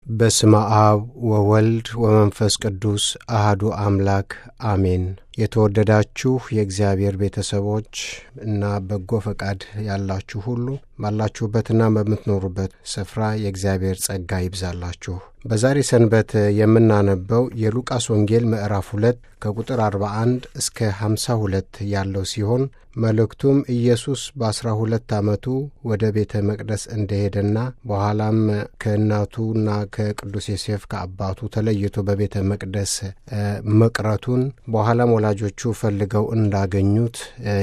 በስመ አብ ወወልድ ወመንፈስ ቅዱስ አህዱ አምላክ አሜን። የተወደዳችሁ የእግዚአብሔር ቤተሰቦች እና በጎ ፈቃድ ያላችሁ ሁሉ ባላችሁበትና በምትኖሩበት ስፍራ የእግዚአብሔር ጸጋ ይብዛላችሁ። በዛሬ ሰንበት የምናነበው የሉቃስ ወንጌል ምዕራፍ ሁለት ከቁጥር 41 እስከ 52 ያለው ሲሆን መልእክቱም ኢየሱስ በአስራ ሁለት ዓመቱ ወደ ቤተ መቅደስ እንደሄደና በኋላም ከእናቱና ከቅዱስ ዮሴፍ ከአባቱ ተለይቶ በቤተ መቅደስ መቅረቱን በኋላም ወላጆቹ ፈልገው እንዳገኙት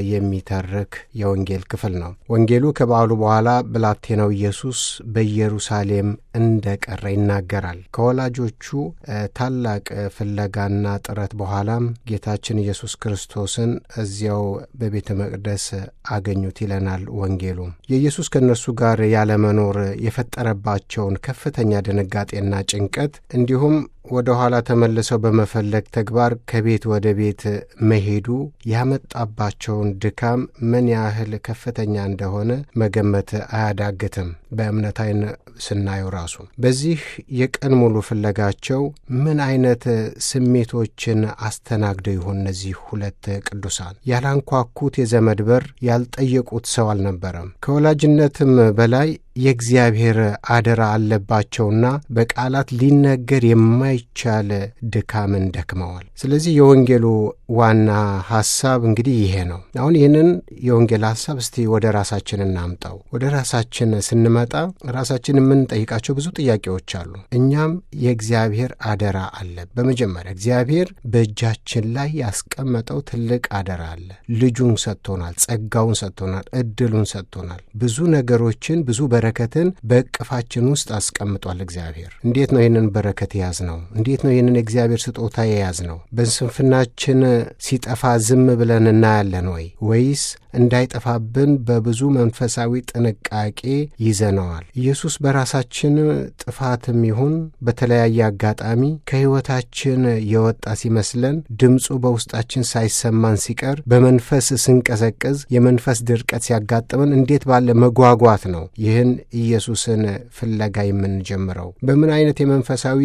የሚተርክ የወንጌል ክፍል ነው። ወንጌሉ ከበዓሉ በኋላ ብላቴናው ኢየሱስ በኢየሩሳሌም እንደቀረ ይናገራል። ከወላጆቹ ታላቅ ፍለጋና ጥረት በኋላም ጌታችን ኢየሱስ ክርስቶስን እዚያው በቤተ መቅደስ አገኙት ይለናል ወንጌሉ። የኢየሱስ ከእነርሱ ጋር ያለመኖር የፈጠረባቸውን ከፍተኛ ድንጋጤና ጭንቀት እንዲሁም ወደ ኋላ ተመልሰው በመፈለግ ተግባር ከቤት ወደ ቤት መሄዱ ያመጣባቸውን ድካም ምን ያህል ከፍተኛ እንደሆነ መገመት አያዳግትም። በእምነት ዓይን ስናየው ራሱ በዚህ የቀን ሙሉ ፍለጋቸው ምን አይነት ስሜቶችን አስተናግደው ይሆን? እነዚህ ሁለት ቅዱሳን ያላንኳኩት የዘመድ በር ያልጠየቁት ሰው አልነበረም። ከወላጅነትም በላይ የእግዚአብሔር አደራ አለባቸውና በቃላት ሊነገር የማይቻል ድካምን ደክመዋል። ስለዚህ የወንጌሉ ዋና ሐሳብ እንግዲህ ይሄ ነው። አሁን ይህንን የወንጌል ሐሳብ እስቲ ወደ ራሳችን እናምጣው። ወደ ራሳችን ስንመጣ ራሳችን የምንጠይቃቸው ብዙ ጥያቄዎች አሉ። እኛም የእግዚአብሔር አደራ አለ። በመጀመሪያ እግዚአብሔር በእጃችን ላይ ያስቀመጠው ትልቅ አደራ አለ። ልጁን ሰጥቶናል፣ ጸጋውን ሰጥቶናል፣ እድሉን ሰጥቶናል። ብዙ ነገሮችን ብዙ በረከትን በእቅፋችን ውስጥ አስቀምጧል እግዚአብሔር። እንዴት ነው ይህንን በረከት የያዝ ነው? እንዴት ነው ይህንን የእግዚአብሔር ስጦታ የያዝ ነው? በስንፍናችን ሲጠፋ ዝም ብለን እናያለን ወይ? ወይስ እንዳይጠፋብን በብዙ መንፈሳዊ ጥንቃቄ ይዘነዋል? ኢየሱስ በራሳችን ጥፋትም ይሁን በተለያየ አጋጣሚ ከሕይወታችን የወጣ ሲመስለን ድምፁ በውስጣችን ሳይሰማን ሲቀር በመንፈስ ስንቀዘቅዝ የመንፈስ ድርቀት ሲያጋጥመን እንዴት ባለ መጓጓት ነው ይህን ኢየሱስን ፍለጋ የምንጀምረው? በምን አይነት የመንፈሳዊ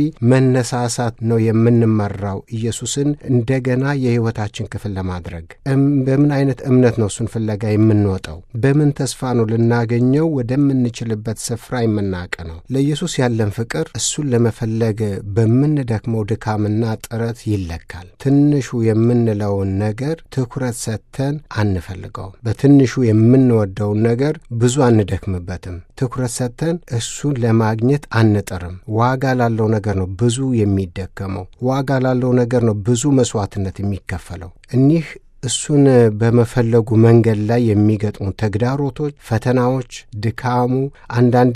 መነሳሳት ነው የምንመራው ኢየሱስን እንደገና የሕይወታችን ክፍል ለማድረግ? በምን አይነት እምነት ነው እሱን ፍለጋ የምንወጣው? በምን ተስፋ ነው ልናገኘው ወደምንችልበት ስፍራ የምናቀ ነው? ለኢየሱስ ያለን ፍቅር እሱን ለመፈለግ በምንደክመው ድካምና ጥረት ይለካል። ትንሹ የምንለውን ነገር ትኩረት ሰጥተን አንፈልገውም። በትንሹ የምንወደውን ነገር ብዙ አንደክምበትም። ትኩረት ሰጥተን እሱን ለማግኘት አንጥርም። ዋጋ ላለው ነገር ነው ብዙ የሚደከመው። ዋጋ ላለው ነገር ነው ብዙ መስዋዕትነት የሚከፈለው። እኒህ እሱን በመፈለጉ መንገድ ላይ የሚገጥሙ ተግዳሮቶች፣ ፈተናዎች፣ ድካሙ፣ አንዳንዴ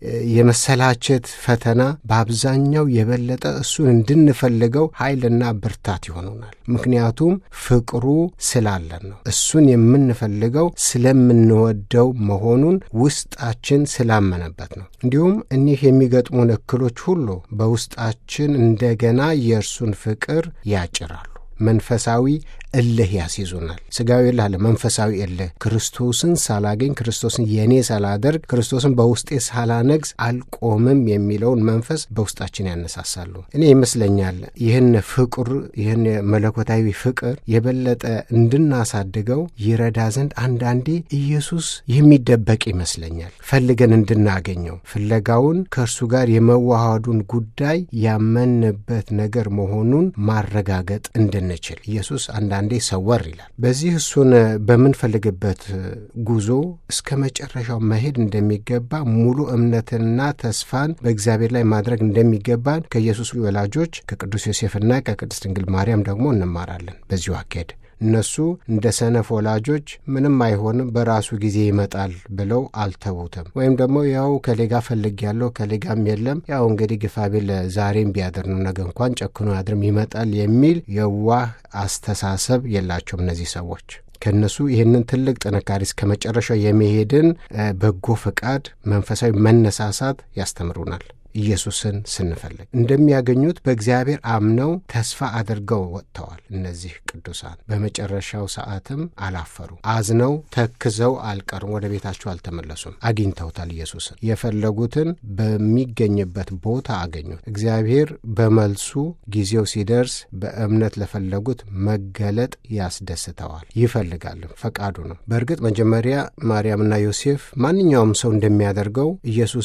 የመሰላቸት ፈተና በአብዛኛው የበለጠ እሱን እንድንፈልገው ኃይልና ብርታት ይሆኑናል። ምክንያቱም ፍቅሩ ስላለን ነው። እሱን የምንፈልገው ስለምንወደው መሆኑን ውስጣችን ስላመነበት ነው። እንዲሁም እኒህ የሚገጥሙን እክሎች ሁሉ በውስጣችን እንደገና የእርሱን ፍቅር ያጭራሉ። መንፈሳዊ እልህ ያስይዙናል። ስጋዊ እልህ አለ፣ መንፈሳዊ እልህ ክርስቶስን ሳላገኝ ክርስቶስን የእኔ ሳላደርግ ክርስቶስን በውስጤ ሳላነግስ አልቆምም የሚለውን መንፈስ በውስጣችን ያነሳሳሉ። እኔ ይመስለኛል ይህን ፍቅር ይህን መለኮታዊ ፍቅር የበለጠ እንድናሳድገው ይረዳ ዘንድ አንዳንዴ ኢየሱስ የሚደበቅ ይመስለኛል ፈልገን እንድናገኘው ፍለጋውን ከእርሱ ጋር የመዋሃዱን ጉዳይ ያመንበት ነገር መሆኑን ማረጋገጥ እንድንችል ኢየሱስ አንዳ አንዴ ሰወር ይላል። በዚህ እሱን በምንፈልግበት ጉዞ እስከ መጨረሻው መሄድ እንደሚገባ ሙሉ እምነትንና ተስፋን በእግዚአብሔር ላይ ማድረግ እንደሚገባን ከኢየሱስ ወላጆች ከቅዱስ ዮሴፍና ከቅድስት ድንግል ማርያም ደግሞ እንማራለን። በዚሁ አካሄድ እነሱ እንደ ሰነፍ ወላጆች ምንም አይሆንም በራሱ ጊዜ ይመጣል ብለው አልተዉትም። ወይም ደግሞ ያው ከሌጋ ፈልግ ያለው ከሌጋም የለም ያው እንግዲህ ግፋቢል ዛሬም ቢያድር ነው ነገ እንኳን ጨክኖ ያድርም ይመጣል የሚል የዋህ አስተሳሰብ የላቸውም እነዚህ ሰዎች። ከእነሱ ይህንን ትልቅ ጥንካሬ እስከ መጨረሻው የመሄድን በጎ ፈቃድ፣ መንፈሳዊ መነሳሳት ያስተምሩናል። ኢየሱስን ስንፈልግ እንደሚያገኙት በእግዚአብሔር አምነው ተስፋ አድርገው ወጥተዋል። እነዚህ ቅዱሳን በመጨረሻው ሰዓትም አላፈሩ። አዝነው ተክዘው አልቀሩም። ወደ ቤታቸው አልተመለሱም። አግኝተውታል። ኢየሱስን የፈለጉትን በሚገኝበት ቦታ አገኙት። እግዚአብሔር በመልሱ ጊዜው ሲደርስ በእምነት ለፈለጉት መገለጥ ያስደስተዋል። ይፈልጋልም፣ ፈቃዱ ነው። በእርግጥ መጀመሪያ ማርያምና ዮሴፍ ማንኛውም ሰው እንደሚያደርገው ኢየሱስ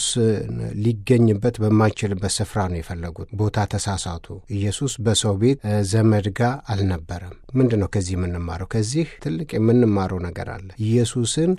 ሊገኝበት በማይችልበት ስፍራ ነው የፈለጉት። ቦታ ተሳሳቱ። ኢየሱስ በሰው ቤት ዘመድ ጋር አልነበረም። ምንድን ነው ከዚህ የምንማረው? ከዚህ ትልቅ የምንማረው ነገር አለ። ኢየሱስን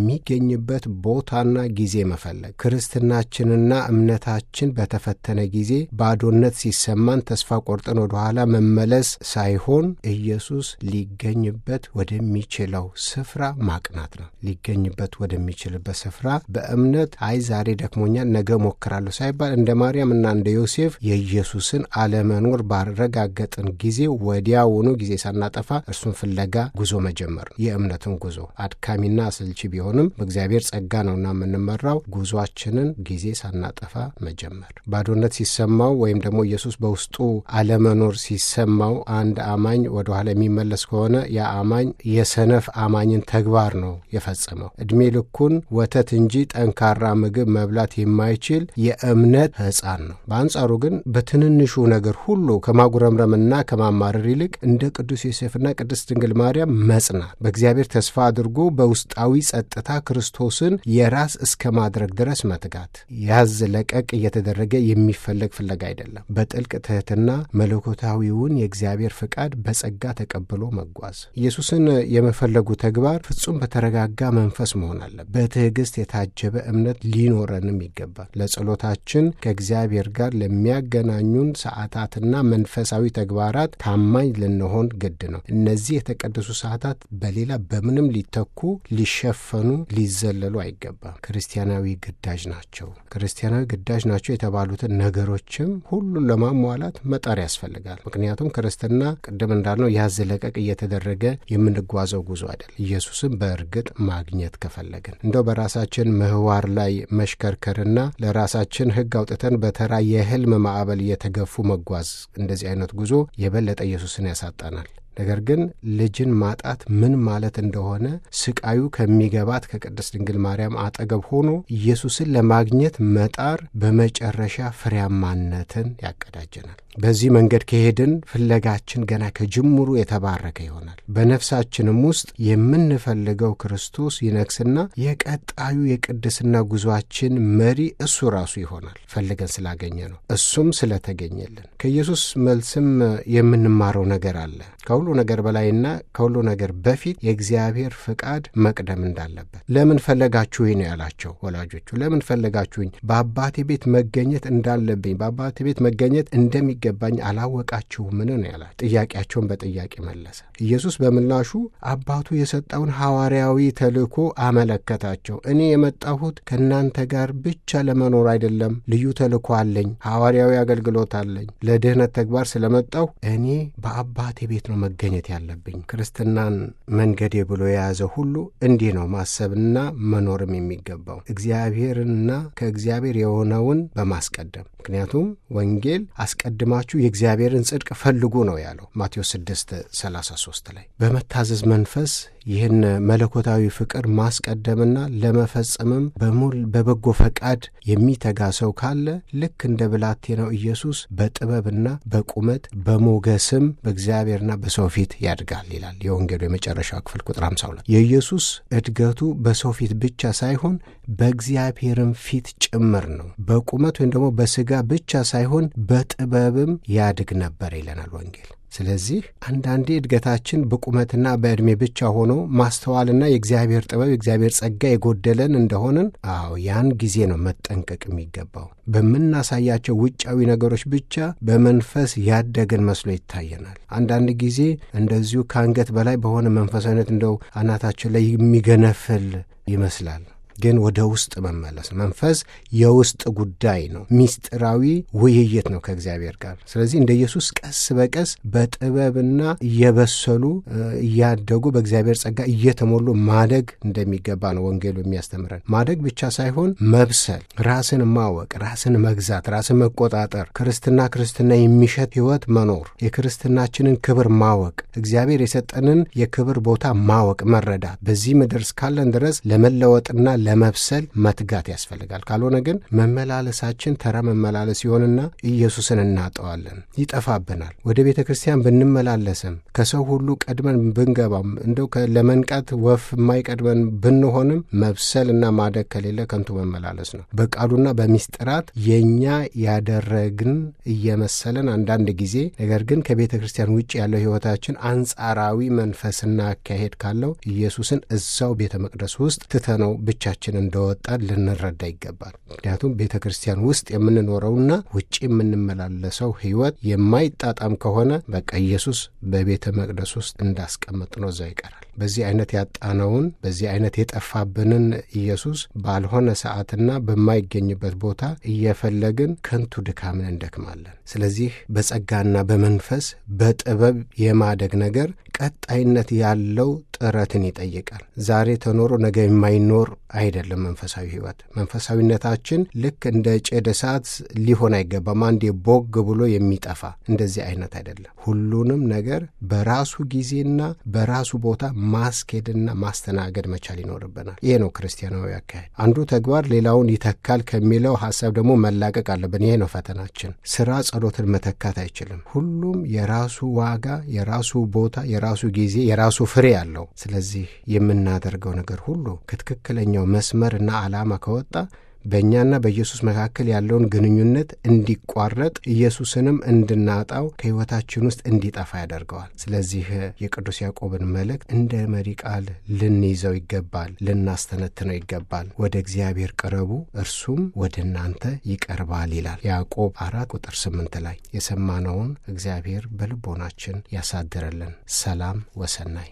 በሚገኝበት ቦታና ጊዜ መፈለግ። ክርስትናችንና እምነታችን በተፈተነ ጊዜ ባዶነት ሲሰማን ተስፋ ቆርጠን ወደኋላ መመለስ ሳይሆን ኢየሱስ ሊገኝበት ወደሚችለው ስፍራ ማቅናት ነው። ሊገኝበት ወደሚችልበት ስፍራ በእምነት አይ ዛሬ ደክሞኛል፣ ነገ ሞክራለሁ ሳይባል እንደ ማርያምና እንደ ዮሴፍ የኢየሱስን አለመኖር ባረጋገጥን ጊዜ ወዲያውኑ ጊዜ ሳናጠፋ እርሱን ፍለጋ ጉዞ መጀመር ነው። የእምነትን ጉዞ አድካሚና አሰልቺ ቢሆንም በእግዚአብሔር ጸጋ ነውና የምንመራው። ጉዟችንን ጊዜ ሳናጠፋ መጀመር። ባዶነት ሲሰማው ወይም ደግሞ ኢየሱስ በውስጡ አለመኖር ሲሰማው አንድ አማኝ ወደኋላ የሚመለስ ከሆነ ያ አማኝ የሰነፍ አማኝን ተግባር ነው የፈጸመው። ዕድሜ ልኩን ወተት እንጂ ጠንካራ ምግብ መብላት የማይችል የእምነት ሕፃን ነው። በአንጻሩ ግን በትንንሹ ነገር ሁሉ ከማጉረምረምና ከማማረር ይልቅ እንደ ቅዱስ ዮሴፍና ቅድስት ድንግል ማርያም መጽናት፣ በእግዚአብሔር ተስፋ አድርጎ በውስጣዊ ጸጥታ ክርስቶስን የራስ እስከ ማድረግ ድረስ መትጋት፣ ያዝ ለቀቅ እየተደረገ የሚፈለግ ፍለጋ አይደለም። በጥልቅ ትሕትና መለኮታዊውን የእግዚአብሔር ፍቃድ በጸጋ ተቀብሎ መጓዝ። ኢየሱስን የመፈለጉ ተግባር ፍጹም በተረጋጋ መንፈስ መሆን አለበት። በትዕግስት የታጀበ እምነት ሊኖረንም ይገባል። ለጸሎታችን ከእግዚአብሔር ጋር ለሚያገናኙን ሰዓታትና መንፈሳዊ ተግባራት ታማኝ ልንሆን ግድ ነው። እነዚህ የተቀደሱ ሰዓታት በሌላ በምንም ሊተኩ፣ ሊሸፈኑ፣ ሊዘለሉ አይገባም። ክርስቲያናዊ ግዳጅ ናቸው። ክርስቲያናዊ ግዳጅ ናቸው የተባሉትን ነገሮችም ሁሉን ለማሟላት መጣር ያስፈልጋል። ምክንያቱም ክርስትና ቅድም እንዳልነው ያዝ ለቀቅ እየተደረገ የምንጓዘው ጉዞ አይደል። ኢየሱስን በእርግጥ ማግኘት ከፈለግን እንደው በራሳችን ምህዋር ላይ መሽከርከርና ለራሳችን ሕግ አውጥተን በተራ የህልም ማዕበል እየተገፉ መጓዝ እንደዚህ አይነት ጉዞ የበለጠ ኢየሱስን ያሳጣናል። ነገር ግን ልጅን ማጣት ምን ማለት እንደሆነ ስቃዩ ከሚገባት ከቅድስት ድንግል ማርያም አጠገብ ሆኖ ኢየሱስን ለማግኘት መጣር በመጨረሻ ፍሬያማነትን ያቀዳጀናል። በዚህ መንገድ ከሄድን ፍለጋችን ገና ከጅምሩ የተባረከ ይሆናል። በነፍሳችንም ውስጥ የምንፈልገው ክርስቶስ ይነግስና የቀጣዩ የቅድስና ጉዟችን መሪ እሱ ራሱ ይሆናል። ፈልገን ስላገኘ ነው፣ እሱም ስለተገኘልን። ከኢየሱስ መልስም የምንማረው ነገር አለ። ከሁሉ ነገር በላይና ከሁሉ ነገር በፊት የእግዚአብሔር ፍቃድ መቅደም እንዳለበት። ለምን ፈለጋችሁኝ ነው ያላቸው ወላጆቹ። ለምን ፈለጋችሁኝ? በአባቴ ቤት መገኘት እንዳለብኝ በአባቴ ቤት መገኘት እንደሚገባኝ አላወቃችሁምን ነው ያላቸው። ጥያቄያቸውን በጥያቄ መለሰ። ኢየሱስ በምላሹ አባቱ የሰጠውን ሐዋርያዊ ተልእኮ አመለከታቸው። እኔ የመጣሁት ከእናንተ ጋር ብቻ ለመኖር አይደለም፣ ልዩ ተልእኮ አለኝ፣ ሐዋርያዊ አገልግሎት አለኝ። ለድኅነት ተግባር ስለመጣሁ እኔ በአባቴ ቤት ነው መገኘት ያለብኝ። ክርስትናን መንገዴ ብሎ የያዘ ሁሉ እንዲህ ነው ማሰብና መኖርም የሚገባው እግዚአብሔርንና ከእግዚአብሔር የሆነውን በማስቀደም ምክንያቱም ወንጌል አስቀድማችሁ የእግዚአብሔርን ጽድቅ ፈልጉ ነው ያለው ማቴዎስ 6 33 ላይ በመታዘዝ መንፈስ ይህን መለኮታዊ ፍቅር ማስቀደምና ለመፈጸምም በሙል በበጎ ፈቃድ የሚተጋ ሰው ካለ ልክ እንደ ብላቴናው ኢየሱስ በጥበብና በቁመት በሞገስም በእግዚአብሔርና በሰው ፊት ያድጋል ይላል የወንጌሉ የመጨረሻው ክፍል ቁጥር 52። የኢየሱስ እድገቱ በሰው ፊት ብቻ ሳይሆን በእግዚአብሔርም ፊት ጭምር ነው። በቁመት ወይም ደግሞ በስጋ ብቻ ሳይሆን በጥበብም ያድግ ነበር ይለናል ወንጌል። ስለዚህ አንዳንዴ እድገታችን በቁመትና በዕድሜ ብቻ ሆኖ ማስተዋልና የእግዚአብሔር ጥበብ የእግዚአብሔር ጸጋ የጎደለን እንደሆንን፣ አዎ ያን ጊዜ ነው መጠንቀቅ የሚገባው። በምናሳያቸው ውጫዊ ነገሮች ብቻ በመንፈስ ያደግን መስሎ ይታየናል። አንዳንድ ጊዜ እንደዚሁ ከአንገት በላይ በሆነ መንፈሳዊነት እንደው አናታችን ላይ የሚገነፍል ይመስላል። ግን ወደ ውስጥ መመለስ መንፈስ የውስጥ ጉዳይ ነው። ሚስጥራዊ ውይይት ነው ከእግዚአብሔር ጋር። ስለዚህ እንደ ኢየሱስ ቀስ በቀስ በጥበብና እየበሰሉ እያደጉ በእግዚአብሔር ጸጋ እየተሞሉ ማደግ እንደሚገባ ነው ወንጌሉ የሚያስተምረን። ማደግ ብቻ ሳይሆን መብሰል፣ ራስን ማወቅ፣ ራስን መግዛት፣ ራስን መቆጣጠር፣ ክርስትና ክርስትና የሚሸት ሕይወት መኖር፣ የክርስትናችንን ክብር ማወቅ፣ እግዚአብሔር የሰጠንን የክብር ቦታ ማወቅ፣ መረዳት በዚህ ምድር እስካለን ድረስ ለመለወጥና ለመብሰል መትጋት ያስፈልጋል። ካልሆነ ግን መመላለሳችን ተራ መመላለስ ይሆንና ኢየሱስን እናጠዋለን፣ ይጠፋብናል። ወደ ቤተ ክርስቲያን ብንመላለስም ከሰው ሁሉ ቀድመን ብንገባም እንደው ለመንቃት ወፍ የማይቀድመን ብንሆንም መብሰልና ማደግ ከሌለ ከንቱ መመላለስ ነው። በቃሉና በሚስጥራት የእኛ ያደረግን እየመሰለን አንዳንድ ጊዜ ነገር ግን ከቤተ ክርስቲያን ውጭ ያለው ሕይወታችን አንጻራዊ መንፈስና አካሄድ ካለው ኢየሱስን እዛው ቤተ መቅደስ ውስጥ ትተነው ብቻችን እንደወጣን ልንረዳ ይገባል። ምክንያቱም ቤተ ክርስቲያን ውስጥ የምንኖረውና ውጭ የምንመላለሰው ሕይወት የማይጣጣም ከሆነ በቃ ኢየሱስ በቤተ መቅደስ ውስጥ እንዳስቀመጥ ነው እዛው ይቀራል። በዚህ አይነት ያጣነውን በዚህ አይነት የጠፋብንን ኢየሱስ ባልሆነ ሰዓትና በማይገኝበት ቦታ እየፈለግን ከንቱ ድካምን እንደክማለን። ስለዚህ በጸጋና በመንፈስ በጥበብ የማደግ ነገር ቀጣይነት ያለው ጥረትን ይጠይቃል። ዛሬ ተኖሮ ነገ የማይኖር አይደለም። መንፈሳዊ ሕይወት መንፈሳዊነታችን ልክ እንደ ጭድ እሳት ሊሆን አይገባም። አንዴ ቦግ ብሎ የሚጠፋ እንደዚህ አይነት አይደለም። ሁሉንም ነገር በራሱ ጊዜና በራሱ ቦታ ማስኬድና ማስተናገድ መቻል ይኖርብናል። ይሄ ነው ክርስቲያናዊ አካሄድ። አንዱ ተግባር ሌላውን ይተካል ከሚለው ሀሳብ ደግሞ መላቀቅ አለብን። ይሄ ነው ፈተናችን። ስራ ጸሎትን መተካት አይችልም። ሁሉም የራሱ ዋጋ፣ የራሱ ቦታ፣ የራሱ ጊዜ፣ የራሱ ፍሬ አለው። ስለዚህ የምናደርገው ነገር ሁሉ ከትክክለኛው መስመርና ዓላማ ከወጣ በእኛና በኢየሱስ መካከል ያለውን ግንኙነት እንዲቋረጥ ኢየሱስንም እንድናጣው ከሕይወታችን ውስጥ እንዲጠፋ ያደርገዋል። ስለዚህ የቅዱስ ያዕቆብን መልእክት እንደ መሪ ቃል ልንይዘው ይገባል፣ ልናስተነትነው ይገባል። ወደ እግዚአብሔር ቅረቡ፣ እርሱም ወደ እናንተ ይቀርባል ይላል ያዕቆብ አራት ቁጥር ስምንት ላይ የሰማነውን እግዚአብሔር በልቦናችን ያሳድረልን። ሰላም ወሰናይ